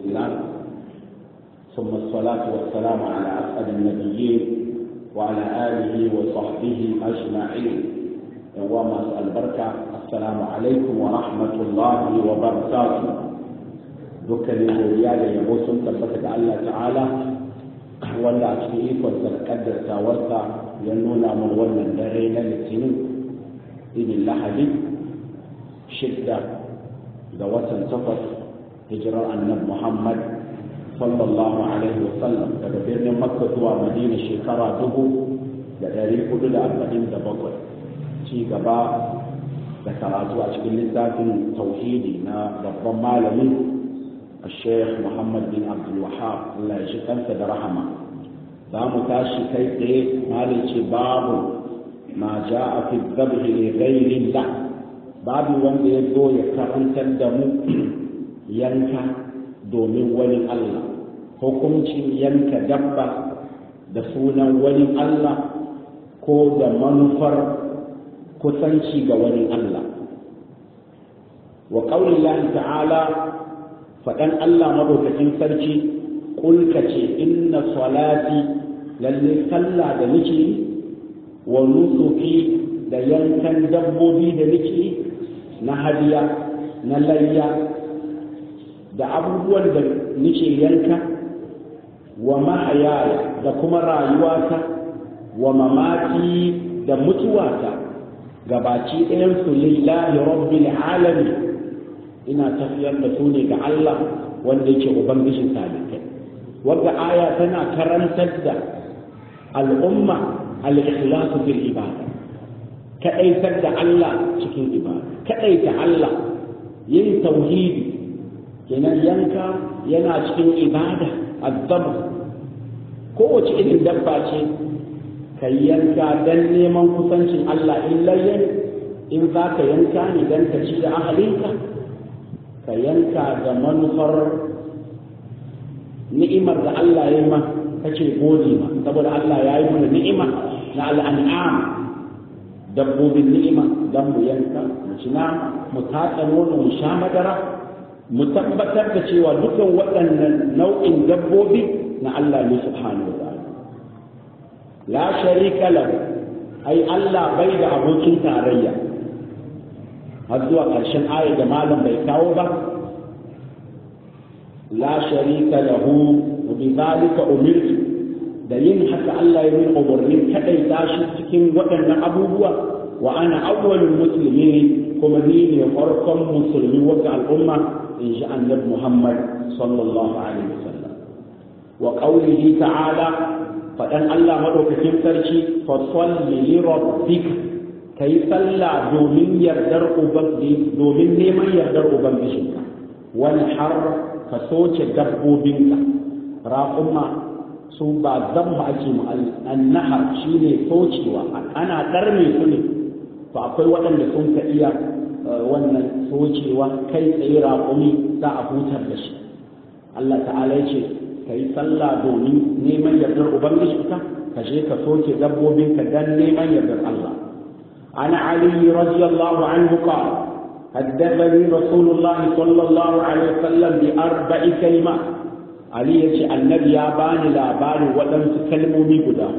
الله ثم الصلاة والسلام على أسعد النبيين وعلى آله وصحبه أجمعين يوم أسأل بركة السلام عليكم ورحمة الله وبركاته dukkanin godiya da yabo sun tabbata ga Allah ta'ala wanda a cikin ikonsa da kaddartawarsa ya nuna mun wannan dare na litinin idin lahadi shidda ga watan takwas hijirar annab muhammad sallallahu alaihi wasallam daga birnin makka zuwa madina shekara dubu da ɗari hudu da arba'in da bakwai ci gaba da karatu a cikin littafin tauhidi na babban malami الشيخ محمد بن عبد الوهاب الله يشكرك برحمه دام تاشي كيف مالك باب ما جاء في الذبح لغير الله باب wanda ya zo ya karantar da mu yanka domin wani Allah hukuncin yanka dabba da sunan wani Allah ko da manufar kusanci ga wani Allah wa qaulillahi ta'ala faɗan Allah madaukakin sarki kulka ce inna salati lalle sallah da nake wa nusuki da yankan dabbobi da nake na hadiya na layya da abubuwan da nake yanka wa mahayaya da kuma rayuwata wa mamati da mutuwata gabaci ɗayan su lillahi rabbil alamin ina tafiyar da su ne ga Allah wanda yake ubangijin talibai wadda aya tana karantar da al'umma al-ikhlasu fil ibada kadaitar da Allah cikin ibada kadaita Allah yin tauhidi kenan yanka yana cikin ibada azzab kowace irin dabba ce ka yanka dan neman kusancin Allah in layyan in za ka yanka ne dan ka ci da ahalinka ka yanka da manufar ni'imar da Allah ya yi ma kace gode ma saboda Allah ya yi mana ni'ima na al'an'am dabbobin ni'ima dan mu yanka mu ci nama mu tatsa nono mu sha madara mu tabbatar da cewa dukan waɗannan nau'in dabbobi na Allah ne subhanahu wa ta'ala la sharika lahu ai Allah bai da abokin tarayya har zuwa ƙarshen aya da malam bai kawo ba la sharika lahu wa bi zalika umirtu da yin haka Allah ya min umarnin kadai tashi cikin waɗannan abubuwa wa ana awwalul muslimin kuma ni ne farkon musulmi wata al'umma in ji annabi Muhammad sallallahu alaihi wasallam wa qawlihi ta'ala faɗan Allah madaukakin sarki fa salli li rabbika ka yi sallah domin yardar ubangiji domin neman yardar ubangijinka wani har ka soke dabbobinka raƙumma su ba zamba ake mu annahar shine socewa ana ɗarme su ne to akwai waɗanda sun ka iya wannan socewa kai tsaye raƙumi za a hutar da shi Allah ta'ala ya ce ka yi sallah domin neman yardar ubangijinka ka je ka soke dabbobinka dan neman yardar Allah عن علي رضي الله عنه قال حدثني رسول الله صلى الله عليه وسلم بأربع كلمات علي يجي النبي يا باني لا باني ولم تكلموا بي قداه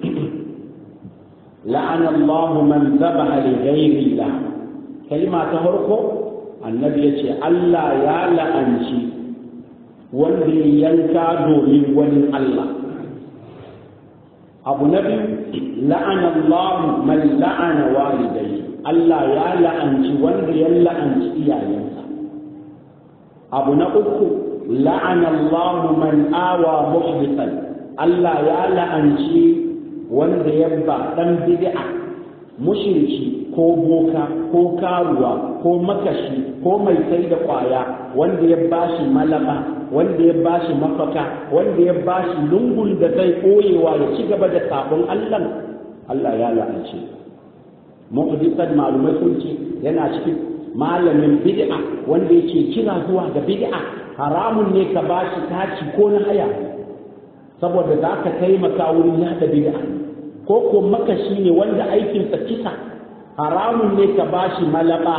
لعن الله من ذبح لغير الله كلمة تهركو النبي يجي الله يا لأنشي wanda yanka domin wani Allah abu na biyu la'ana Allah man la'ana walidai Allah ya la'anci wanda ya la'anci iyayensa abu na uku la'ana Allah man awa muhdisan Allah ya la'anci wanda ya ba dan bid'a mushriki ko boka ko karuwa ko makashi ko mai sai da kwaya wanda ya bashi malaba wanda ya bashi mafaka wanda ya bashi lungun da zai koyewa ya ci gaba da sabon Allah Allah ya la'ance muhdisan malumai sun ce yana cikin malamin bid'a wanda yake kira zuwa ga bid'a haramun ne ka bashi taci ko na haya saboda za ka taimaka wurin yada bid'a ko ko makashi ne wanda aikinsa kisa haramun ne ka bashi malaba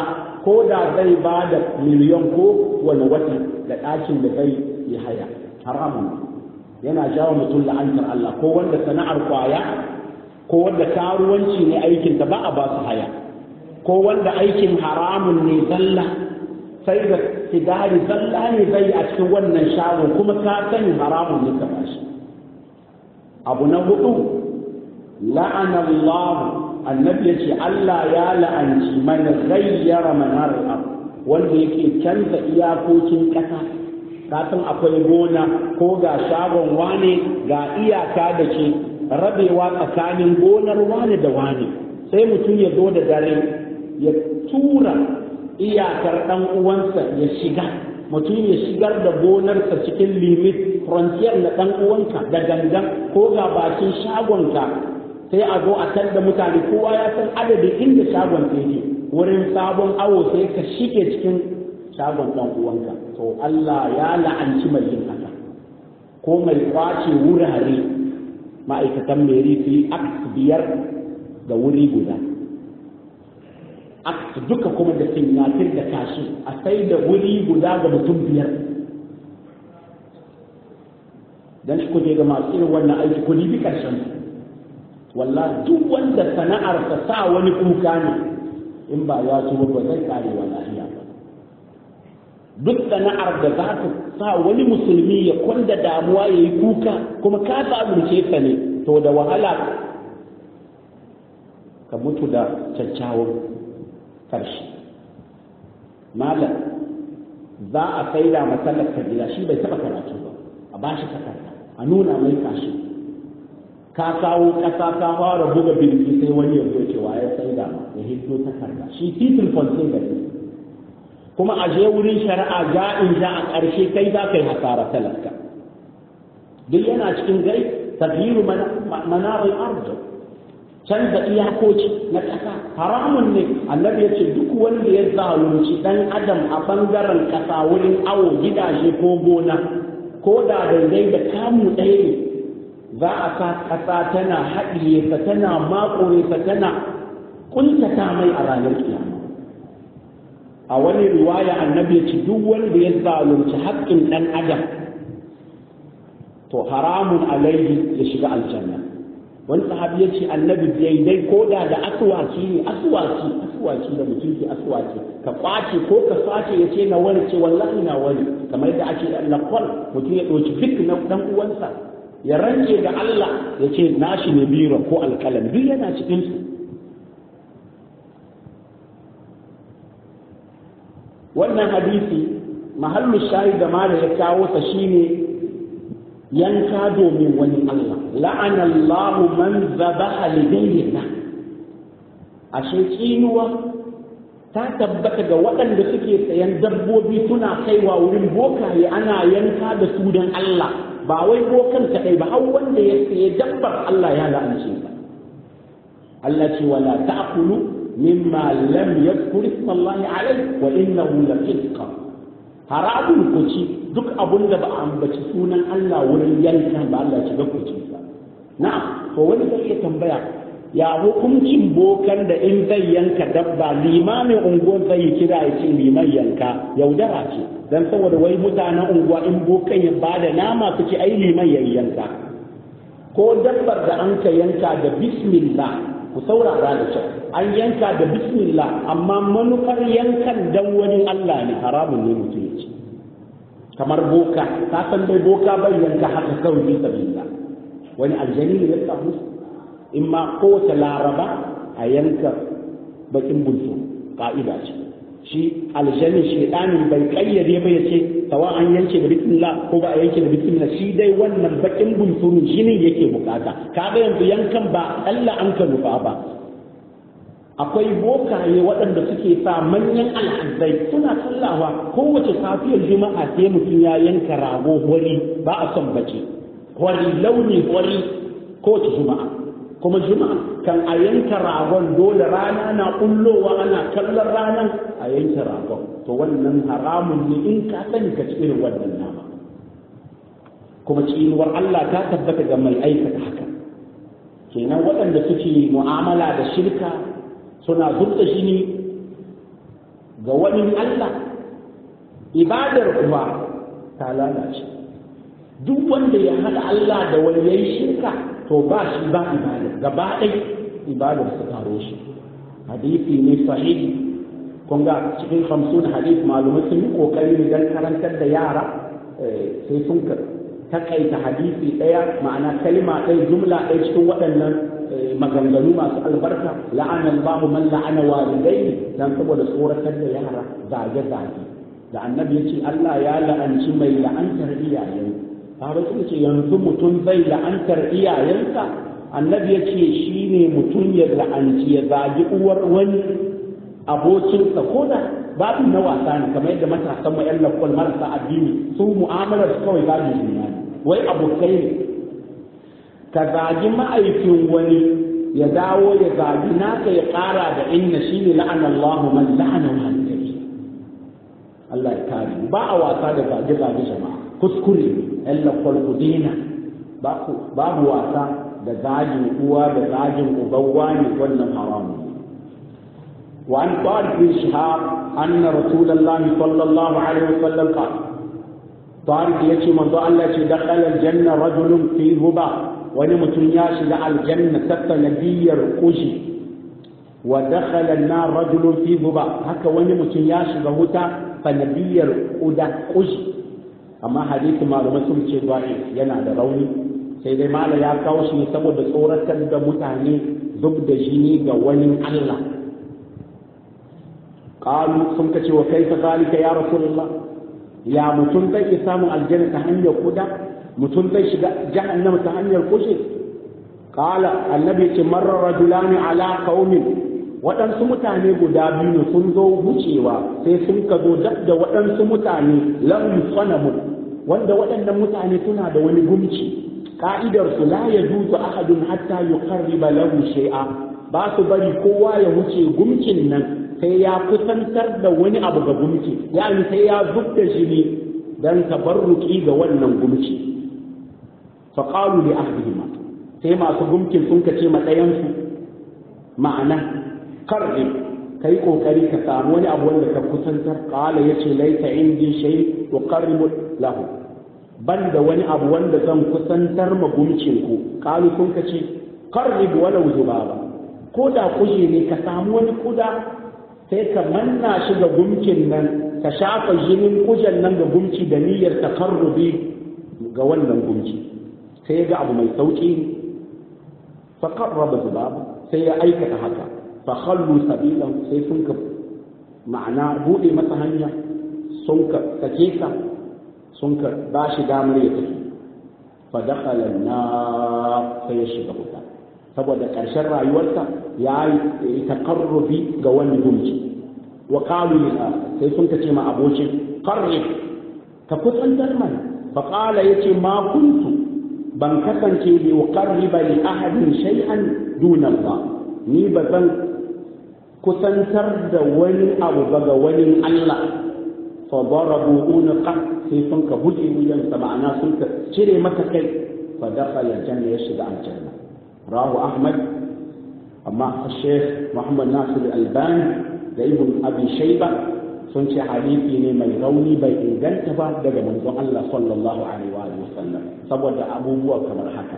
ko da zai ba da miliyan ko wani wata da ɗakin da zai yi haya haramun yana jawo mutum la'antar Allah ko wanda sana'ar kwaya ko wanda karuwanci ne aikin ta ba a ba su haya ko wanda aikin haramun ne zalla sai da sigari zalla ne zai a cikin wannan shagon kuma ka sani haramun ne ka bashi abu na hudu la'ana Allah annabi yace Allah ya la'anci man ghayyara manar al wanda yake canza iyakokin kasa ka san akwai gona ko ga shagon wane ga iyaka da ke rabewa tsakanin gonar wane da wane sai mutum ya zo da dare ya tura iyakar ɗan uwansa ya shiga mutum ya shigar da gonarsa cikin limit frontier na ɗan uwanka da gangan ko ga bakin shagonka sai a zo a da mutane kowa ya san adadin inda shagon yake wurin sabon awo sai ka shige cikin shagon ɗan uwanka to Allah ya la'anci mai yin haka ko mai kwace wurare ma'aikatan meri su yi biyar da wuri guda aka duka kuma da sinyatir da kashi a sai da wuri guda ga mutum biyar dan shi kuje ga masu irin wannan aiki ku bi karshen wallah duk wanda sana'ar ta sa wani kuka ne in ba ya so ba zai kare wa lafiya ba duk sana'ar da za ta sa wani musulmi ya kwanda damuwa ya yi kuka kuma ka sabunce ta ne to da wahala ka mutu da kyakkyawan karshe malam za a saida masallar ka gida shi bai taba karatu ba a ba shi takarda a nuna mai kashi ka kawo kasa ka fara buga birki sai wani ya zo cewa ya saida ma ya hiddo takarda shi titin fonsin da kuma a je wurin shari'a ja in ja a ƙarshe kai za ka yi hasara talaka duk yana cikin gai tagyiru manarin arzu canza iyakoci na ƙasa haramun ne annabi ya ce duk wanda ya zalunci ɗan adam a ɓangaren ƙasa wurin awo gidaje ko gona ko da daidai da kamu ɗaya ne za a sa ƙasa tana haɗiye sa tana makure sa tana ƙuntata mai a ranar kiyama a wani riwaya annabi ya ce duk wanda ya zalunci haƙƙin ɗan adam to haramun alaihi ya shiga aljanna wani sahabi ya ce annabi daidai ko da da asuwaki ne asuwaki asuwaki da mutum ke asuwaki ka kwace ko ka sace ya ce na wani ce wallahi na wani kamar yadda ake da lakwal mutum ya ɗauki fik na ɗan uwansa ya rance da Allah ya ce nashi ne biro ko alƙalam duk yana cikin su wannan hadisi mahallu shayi da mala ya kawo ta shine yanka domin wani Allah la'ana Allah man zabaha li ghayrillah ashe tsinuwa ta tabbata ga waɗanda suke sayan dabbobi suna kaiwa wurin bokaye ana yanka da su don Allah ba wai bokan kaɗai ba har wanda ya saye dabbar Allah ya la'ance ba Allah ce wala ta'kulu mimma lam yadhkur isma Allah alayhi wa innahu lafisqa haramun ku ci duk abun da ba a ambaci sunan Allah wurin yanka ba Allah ci ga ku ci sa na'am to wani zai iya tambaya ya hukuncin bokan da in zai yanka dabba limamin unguwar zai kira ya ce liman yanka yaudara ce dan saboda wai mutanen unguwa in bokan ya bada nama su ce ai liman ya yanka ko dabbar da an ka yanka da bismillah ku saurara da kyau an yanka da bismillah amma manufar yankan dan wani Allah ne haramun ne mutum ya ce kamar boka ka san dai boka bai yanka haka kawai bisa billah wani aljani ne ya samu in ma kowace laraba a yanka bakin bunsu ka'ida ce shi aljani shedanin bai kayyade ba ya ce tawa an yanke da bismillah ko ba a yanke da bismillah shi dai wannan bakin bunsurun shi ne yake bukata kaga yanzu yankan ba Allah an ka nufa ba akwai bokaye waɗanda suke sa manyan al'adai suna sallawa kowace safiyar juma'a sai mutum ya yanka rago wari ba a son bace wari launi wari kowace juma'a kuma juma'a kan a yanka ragon dole rana na kullowa ana kallon ranar a yanka ragon to wannan haramun ne in ka sani ka ci irin wannan nama kuma cinuwar Allah ta tabbata ga mai aikata haka kenan waɗanda suke mu'amala da shirka suna zubta jini ga wani Allah ibadar kuma ta lalace duk wanda ya haɗa Allah da wani yayi shirka to ba shi ba ibada gaba ɗai ibadar su taro shi hadisi ne sahihi kun ga cikin hamsin hadis malumai sun yi kokari ne don karantar da yara sai sun takaita hadisi ɗaya ma'ana kalma ɗaya jumla ɗaya cikin waɗannan maganganu masu albarka la'ana Allahu man la'ana walidai dan saboda tsoratar da yara zage zage da annabi yace Allah ya la'anci mai la'antar iyayen ba sun ce yanzu mutum zai la'antar iyayensa annabi yace shine mutum ya la'anci ya zagi uwar wani abokinsa ko da babu na wasa ne kamar yadda matasan mu yan lakwal marasa addini su mu'amalar su kawai babu duniya wai abokai ne ka zagi ma'aikin wani ya dawo ya zagi naka ya ƙara da inna shi ne la'ana Allah man la'ana walidai Allah ya kare ba a wasa da zage zage jama'a kuskure yan lakwal ku dena babu wasa da zagin uwa da zagin ubawa ne wannan haramun وعن طارق بن شهاب أن رسول الله صلى الله عليه وسلم قال طارق يأتي من الله دخل الجنة رجل في هبة ونمت ياشد على الجنة ستة نبي رقوشي ودخل النار رجل في هبة هكا ونمت ياشد هتا فنبي رقودا قوشي أما حديث ما لم يسمى ضعيف ينا روني sai dai mala ya kawo shi saboda tsoratar da mutane zub da jini ga wani Allah قالوا sun kace wa kaifa zalika ya rasulullah ya mutum zai iya samun aljanna ta hanyar kuda mutum zai shiga jahannama ta hanyar kushe qala annabi ce marra rajulani ala qaumin waɗansu mutane guda biyu sun zo wucewa sai sun ka zo dab da waɗansu mutane lam sanamu wanda waɗannan mutane suna da wani gumci ka'idar su la yajuzu ahadun hatta yuqarriba lahu shay'a ba su bari kowa ya wuce gumkin nan sai ya kusantar da wani abu ga gumki yani sai ya zub da jini dan tabarruki ga wannan gumki fa qalu li ahdihima sai masu gumkin sun kace ma ɗayan su ma'ana qarri kai kokari ka samu wani abu wanda ka kusantar qala yace laita indi shay tuqarribu lahu banda wani abu wanda zan kusantar ma gumkin ku qalu sun kace qarrib walau zubaba ko da kuje ne ka samu wani kuda sai ka manna shi ga gumkin nan ka shafa jinin kujan nan ga gumki da niyyar takarrubi ga wannan gumki sai ya ga abu mai sauki fa qarraba zubab sai ya aikata haka fa khallu sabilan sai sun ka ma'ana bude masa hanya sun ka sake ka sun ka ba shi damar ya tafi fa dakhala an sai ya shiga wuta saboda ƙarshen rayuwarsa ya yi takarrubi ga wani gumci wa qalu lil sai sun ce ma abokin qarri ka kusantar mana fa qala yace ma kuntu ban kasance li uqarriba li ahadin shay'an duna Allah ni ba zan kusantar da wani abu ba ga wani Allah fa darabu unqa sai sun ka buge wuyan sa ma'ana sun ka cire maka kai fa dakhala janna ya shiga aljanna rahu ahmad amma الشيخ محمد ناصر الألباني da ibn abi shayba sun ce hadisi ne mai rauni bai inganta ba daga manzon Allah sallallahu alaihi wa sallam saboda abubuwa kamar haka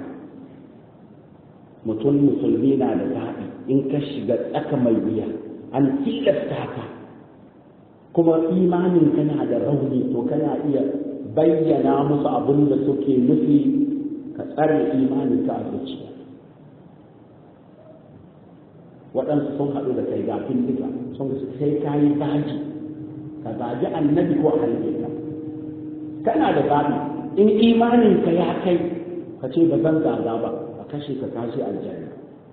mutum musulmi na da zaɓi in ka shiga tsaka mai wuya an tilasta ka kuma imanin kana da rauni to kana iya bayyana musu abin da suke nufi ka tsare imanin ka a zuciya waɗansu sun haɗu da kai gafin duka sun sai ka yi baji ka zaji annabi ko halbe ka kana da zaɓi in imanin ka ya kai ka ce ba zan zaga ba a kashe ka kashe aljanna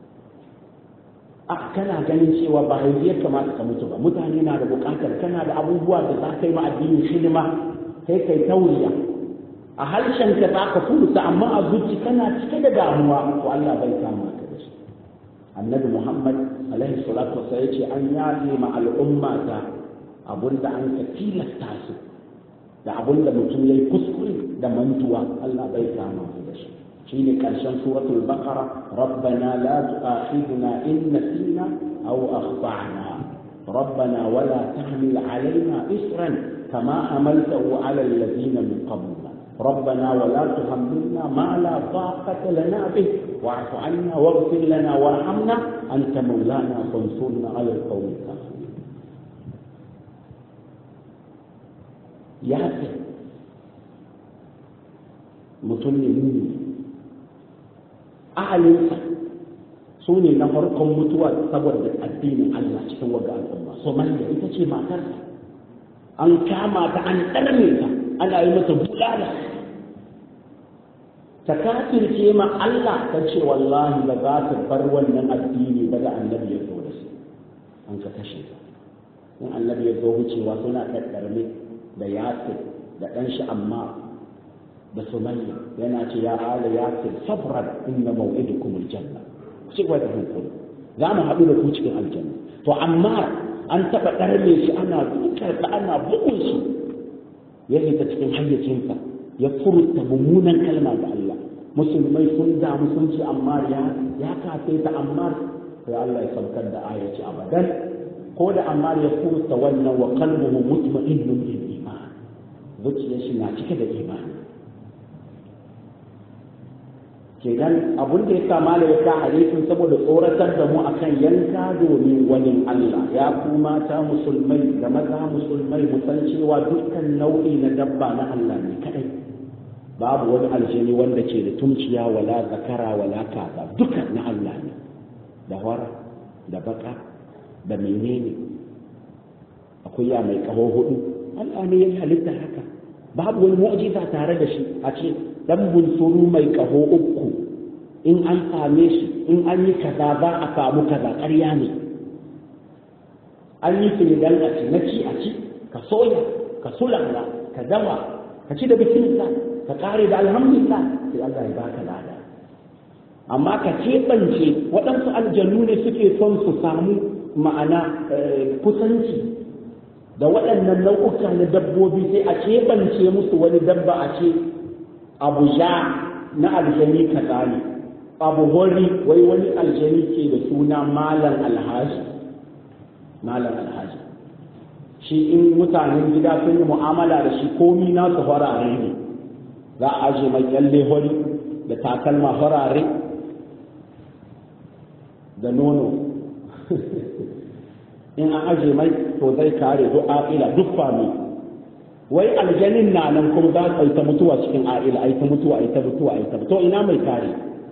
a kana ganin cewa ba haifiyar kamata ka mutu ba mutane na da buƙatar kana da abubuwa da za ka yi ma addinin hidima sai kai tauriya a harshen ka za ka furta amma a zuci kana cike da damuwa to Allah bai kama ka da shi annabi muhammad alaihi salatu wasa ya ce an yafe ma al'umma ta abunda an ka tilasta su da abunda mutum ya yi kuskure da mantuwa allah bai kama su da shi shi ne ƙarshen suratul baqara rabbana la tu'akhidna in nasina aw akhtana ربنا ولا تحمل علينا إسرا كما حملته على الذين من قبلنا ربنا ولا تحملنا ما لا طاقة لنا به واعف عنا واغفر لنا وارحمنا أنت مولانا فانصرنا على القوم الكافرين ياسر mutum ne muni ahalinsa su ne na farkon mutuwa saboda addinin Allah cikin waga al'umma Somaliya ita ce matarsa an kama ta an ɗarme ta ana yi mata bulala ta kafirce ma Allah ta ce wallahi ba za ta bar wannan addini ba da annabi ya zo da su an ka kashe ta in annabi ya zo wucewa suna ɗaɗɗarme da yasir da ɗan shi amma da sumayya yana ce ya ala yasir sabran inna maw'idukum aljanna ku ci gaba da hankali za mu haɗu da ku cikin aljanna to amma an taɓa ɗarme shi ana dukarsa ana bugun shi ya fita cikin hayyacinsa ya furta mummunan kalma ga Allah musulmai sun damu sun ce amma ya ya kafe ta amma sai Allah ya saukar da ayaci abadan ko da amma ya furta wannan wa qalbuhu mutma'innun bil iman zuciyar shi na cike da imani kenan abun da ya sa mala ya ka hadisin saboda tsoratar da mu akan yanka domin wani Allah ya ku mata musulmai da maza musulmai mu san cewa dukkan nau'i na dabba na Allah ne kadai babu wani aljini wanda ke da tumciya wala zakara wala kaza duka na Allah ne da wara da baka da menene akwai ya mai kaho hudu Allah ne ya halitta haka babu wani mu'jiza tare da shi a ce dan bunsuru mai kaho uku in an same shi in an yi kaza za a samu kaza ƙarya ne an yi su ne dan a ci na ci a ci ka soya ka sulala ka dawa ka ci da bismillah ka kare da alhamdulillah sai Allah ya baka lada amma ka keɓance waɗansu aljanu ne suke son su samu ma'ana kusanci da waɗannan nau'uka na dabbobi sai a keɓance musu wani dabba a ce abu ja na aljani kaza ne abu hori wai wani aljani ke da suna malam alhaji malam alhaji shi in mutanen gida sun yi mu'amala da shi komi nasu farare ne za a aje mai kyalle hori da takalma farare da nono in an aje mai to zai kare duk aƙila duk fami wai aljanin na nan kuma za a yi ta mutuwa cikin a'ila a yi ta mutuwa a yi ta mutuwa a yi ta to ina mai kare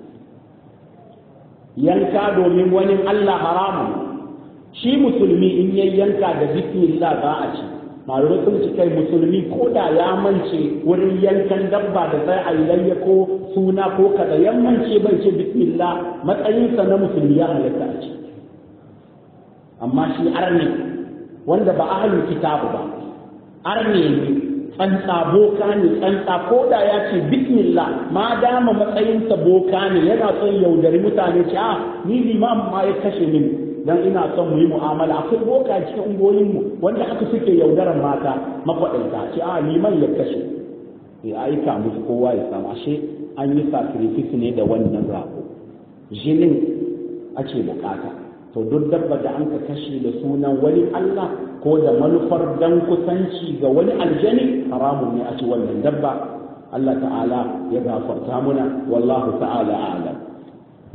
yanka domin wani Allah haramun shi musulmi in ya yanka da bismillah za a ci malamai sun ci kai musulmi ko da ya mance wurin yankan dabba da sai a yi layya ko suna ko kada ya mance bai ce bismillah matsayinsa na musulmi ya halatta a ci amma shi arne wanda ba ahlul kitabu ba arne ne tsantsa boka ne tsantsa ko da ya ce bismillah ma dama matsayinsa boka ne yana son yaudari mutane ce a ni limam ma ya kashe mini dan ina son mu yi mu'amala akwai boka cikin ungoyin mu wanda haka suke yaudaran mata makwaɗaita ce a liman ya kashe ya aika musu kowa ya samu ashe an yi sacrifice ne da wannan rago jinin ake bukata to duk dabba da an ka kashe da sunan wani Allah ko da manufar dan kusanci ga wani aljani haramun ne a ci wannan dabba Allah ta'ala ya gafarta muna wallahu ta'ala a'lam